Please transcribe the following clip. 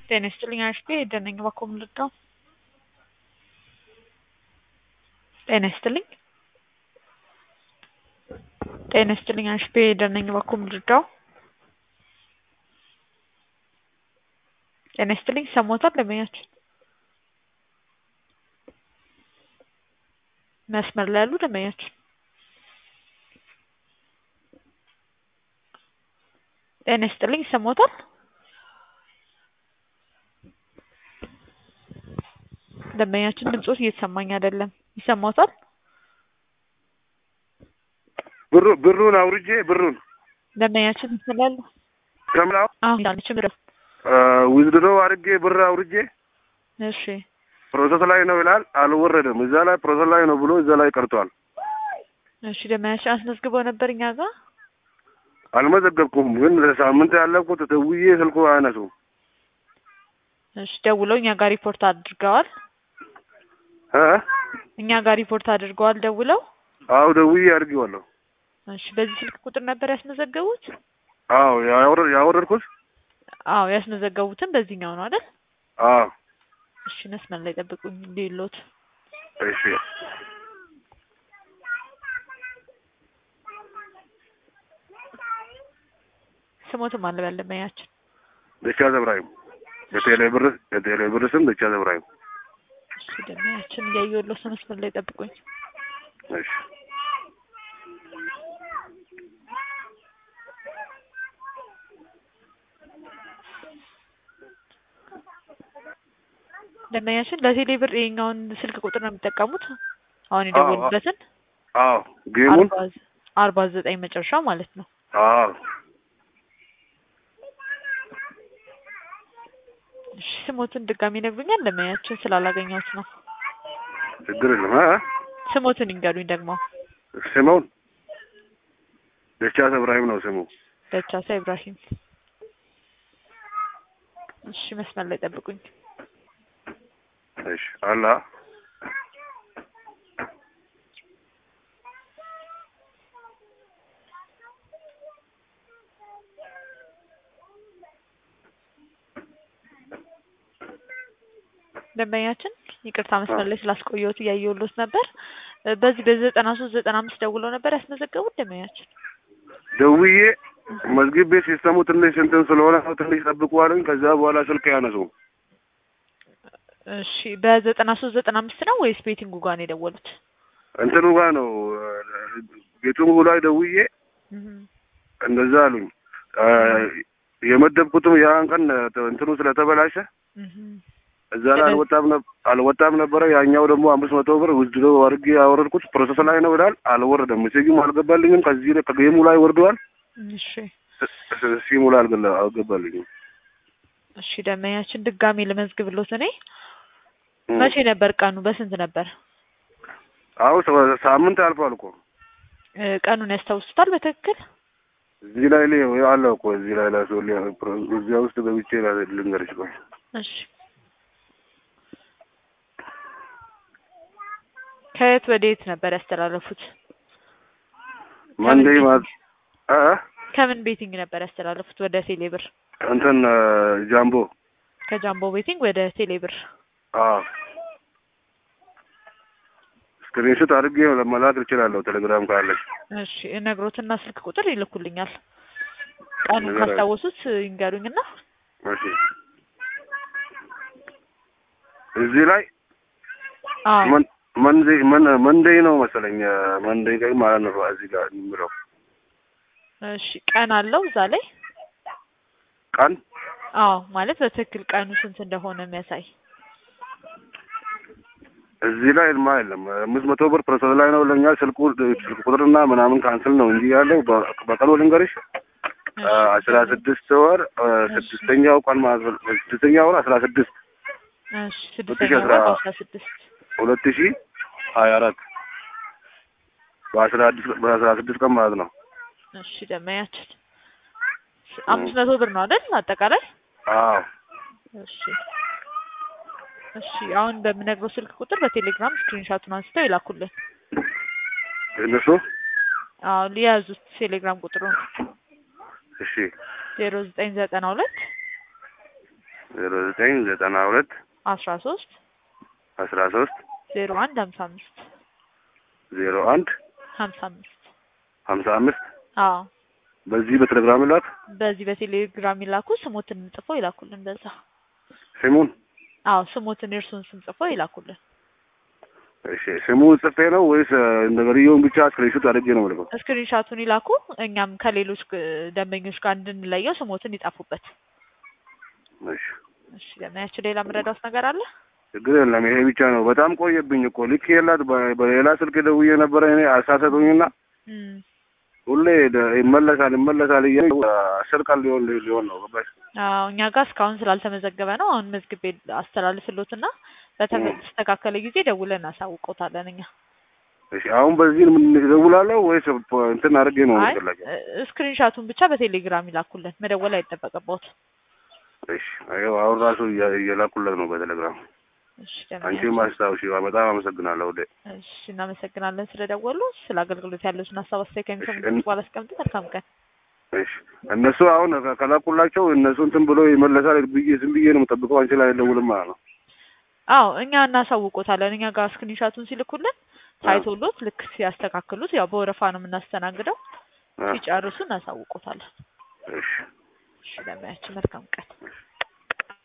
ጤና ይስጥልኝ አሽቴ ደነኝ ባኮም ልርዳው። ጤና ይስጥልኝ ጤና ይስጥልኝ አሽቴ ደነኝ ባኮም ልርዳው። ጤና ይስጥልኝ ሰሞታል ደንበኛችን መስመር ላይ ያሉ ደንበኛችን ጤና ይስጥልኝ ይሰማዎታል? ደንበኛችን ድምጾት እየተሰማኝ አይደለም። ይሰማዎታል? ብሩ ብሩን አውርጄ ብሩን ደንበኛችን ይስላሉ። ከምናው አሁን ያለች ምድር ዊዝድሮ አድርጌ ብር አውርጄ እሺ ፕሮሰስ ላይ ነው ይላል። አልወረደም። እዛ ላይ ፕሮሰስ ላይ ነው ብሎ እዛ ላይ ቀርቷል። እሺ ደንበኛችን አስመዝግበው ነበር እኛ ጋር አልመዘገብኩም፣ ግን ለሳምንት ያለፍኩት ደውዬ ስልኩ አያነሱም። እሺ ደውለው እኛ ጋር ሪፖርት አድርገዋል። እ እኛ ጋር ሪፖርት አድርገዋል ደውለው። አዎ ደውዬ አድርጌዋለሁ። እሺ በዚህ ስልክ ቁጥር ነበር ያስመዘገቡት? አዎ ያወረ- ያወረድኩት አዎ ያስመዘገቡትን በዚህኛው ነው አይደል? አዎ እሺ መስመር ላይ ጠብቁኝ እንዲሎት እሺ ስሞትም አለ በል ደንበኛችን ደቻ ዘብራይም የቴሌ ብር የቴሌ ብር ስም ደቻ ዘብራይም። እሺ ደንበኛችን እያየሁለት ነው። መስመር ላይ ጠብቁኝ። እሺ ደንበኛችን ለቴሌ ብር ይሄኛውን ስልክ ቁጥር ነው የሚጠቀሙት? አሁን የደወሉበትን አዎ ጌሙን አርባ ዘ- አርባ ዘጠኝ መጨረሻው ማለት ነው። አዎ እሺ ስሞትን ድጋሚ ይነግሩኛል? ደንበኛችን ስላላገኘሁት ነው። ችግር የለም። እ ስሞትን ይንገሩኝ ደግሞ። ስሙን ደቻ እብራሂም ነው ስሙ። ደቻሳ ኢብራሂም። እሺ መስመር ላይ ጠብቁኝ። እሺ አላ ደንበኛችን ይቅርታ መስመር ላይ ስላስቆየሁት እያየሁሎት ነበር። እ በዚህ በዘጠና ሶስት ዘጠና አምስት ደውለው ነበር ያስመዘገቡት ደንበኛችን። ደውዬ መዝግቤ ሲስተሙ ትንሽ እንትን ስለሆነ ነው ትንሽ ጠብቁ አሉኝ። ከዛ በኋላ ስልክ ያነሱ እሺ በዘጠና ሶስት ዘጠና አምስት ነው ወይስ ቤቲንጉ ጋር ነው የደወሉት? እንትኑ ጋር ነው ቤቱን ላይ ደውዬ እህ እንደዛ አሉኝ። አ፣ የመደብኩትም ያን ቀን እንትኑ ስለተበላሸ እህ እዛ ላይ አልወጣም ነበር አልወጣም ነበረ። ያኛው ደግሞ አምስት መቶ ብር ውድድሮ አድርጌ ያወረድኩት ፕሮሰስ ላይ ነው ይላል። አልወረደም። ሜሴጅም አልገባልኝም። ከዚህ ላይ ከጌሙ ላይ ወርደዋል። እሺ ሲሙ ላይ አልገላ- አልገባልኝም። እሺ ደንበኛችን ድጋሚ ልመዝግብሎት እኔ እም። መቼ ነበር ቀኑ? በስንት ነበር? አሁን ሰ- ሳምንት አልፏል እኮ እ ቀኑን ያስታውሱታል በትክክል? እዚህ ላይ ላይ አለ እኮ እዚህ ላይ ላይ ሰው ሊያ- ፕሮ- እዚያ ውስጥ ገብቼ ላ- ልንገርሽ ቆይ እሺ ከየት ወደ የት ነበር ያስተላለፉት? መንዴ ከምን ማለት አ ከምን ቤቲንግ ነበር ያስተላለፉት ወደ ቴሌብር? እንትን አ፣ ጃምቦ ከጃምቦ ቤቲንግ ወደ ቴሌብር። አ ስክሪንሾት አድርጌ መላክ እችላለሁ ቴሌግራም ካለች እሺ ነግሮትና ስልክ ቁጥር ይልኩልኛል። ቀኑን ነገር አለ። ካስታወሱት ይንገሩኝና እሺ እዚህ ላይ አዎ መን- መንዴ መን መንዴ ነው መሰለኝ መንዴ ቀይ ማለት ነው እዚህ ጋር የሚለው እሺ ቀን አለው እዛ ላይ? ቀን አዎ ማለት በትክክል ቀኑ ስንት እንደሆነ የሚያሳይ እዚህ ላይ ልማ የለም አምስት መቶ ብር ፕሮሰስ ላይ ነው ለኛ ስልኩ ስልክ ቁጥርና ምናምን ካንስል ነው እንጂ ያለው በ- በቀኑ ልንገርሽ አ፣ አስራ ስድስት ወር አ፣ ስድስተኛው ቀን ማለት ነው ስድስተኛው ወር አስራ ስድስት እሺ ስድስተኛ አስራ ወር በአስራ ስድስት ሁለት ሺ ሀያ አራት በአስራ ስድስት በአስራ ስድስት ቀን ማለት ነው እሺ ደመያችን አምስት መቶ ብር ነው አይደል አጠቃላይ? አዎ እሺ እሺ አሁን በምነግረው ስልክ ቁጥር በቴሌግራም ስክሪንሻቱን አንስተው ይላኩልን። እነሱ አዎ ሊያዙት ቴሌግራም ቁጥሩን እሺ ዜሮ ዘጠኝ ዘጠና ሁለት ዜሮ ዘጠኝ ዘጠና ሁለት አስራ ሶስት አስራ ሶስት ዜሮ አንድ ሀምሳ አምስት ዜሮ አንድ ሀምሳ አምስት ሀምሳ አምስት አዎ በዚህ በቴሌግራም ላት በዚህ በቴሌግራም ይላኩ። ስሞትን ጽፎ ይላኩልን። በዛ ስሙን አዎ ስሞትን የእርሱን ስም ጽፎ ይላኩልን። እሺ ስሙ ጽፌ ነው ወይስ ነገርየውን ብቻ ስክሪንሾት አድርጌ ነው የምልከው? ስክሪንሻቱን ይላኩ። እኛም ከሌሎች ግ- ደንበኞች ጋር እንድንለየው ስሞትን ይጻፉበት። እሺ እሺ ለማያችሁ ሌላ ምረዳውስ ነገር አለ? ችግር የለም። ይሄ ብቻ ነው። በጣም ቆየብኝ እኮ ልክ የላት በ- በሌላ ስልክ ደውዬ ነበረ እኔ አሳሰጡኝና እም፣ ሁሌ ደ- ይመለሳል ይመለሳል እየ አስር ቀን ሊሆን ሊሆን ነው ገባሽ? አዎ እኛ ጋር እስካሁን ስላልተመዘገበ ነው። አሁን መዝግቤ አስተላልፍሎትና በተስተካከለ ጊዜ ደውለን እናሳውቆታለን እኛ። እሺ አሁን በዚህ ምን እደውላለሁ ወይስ ፖ- እንትን አድርጌ ነው አይ የምትላቸው? እ- ስክሪንሻቱን ብቻ በቴሌግራም ይላኩልን። መደወል አይጠበቅበት። እሺ ይኸው አሁን ራሱ እያ- እየላኩለት ነው በቴሌግራም። እሺ አንቺ ደንበኛችን፣ ማስታወሺ በጣም አመሰግናለሁ። ወደ እሺ እናመሰግናለን ስለደወሉ። ስለ አገልግሎት ያለውን ሀሳብ አስተያየት ከሚሰሙ እሺ፣ በኋላ አስቀምጡ። መልካም ቀን። እሺ እነሱ አሁን ከ- ከላኩላቸው እነሱ እንትን ብሎ ይመለሳል ብዬ ዝም ብዬ ነው የምጠብቀው። አንቺ ላይ አይደውልም ማለት ነው። አዎ እኛ እናሳውቆታለን። እኛ ጋር ስክሪንሻቱን ሲልኩልን ታይቶሎት ልክ ሲያስተካክሉት፣ ያው በወረፋ ነው የምናስተናግደው። አ- ሲጨርሱ እናሳውቆታለን። እሺ እሺ ለማያችን መልካም ቀን። እሺ